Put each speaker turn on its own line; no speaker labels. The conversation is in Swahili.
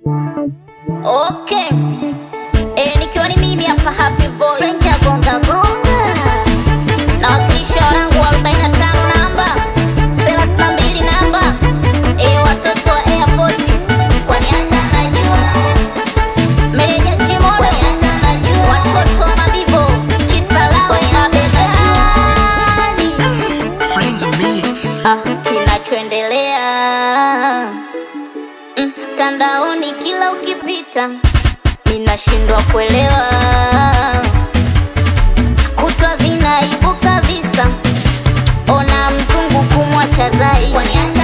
Okay. Eh, nikiwa ni mimi hapa Happy Voice.
French ya gonga gonga.
Na wakilisha wanangu wa 45 namba 32 namba eh, watoto wa airport
Kwani hata najua.
meneja Chimoro
Kwani hata najua.
watoto wa mabibo kisalawe mabegani
Friends of me.
ah, kinachoendelea Mm, mtandaoni kila ukipita ninashindwa kuelewa kutwa vinaibuka visa ona mzungu kumwacha zai
Kwani hata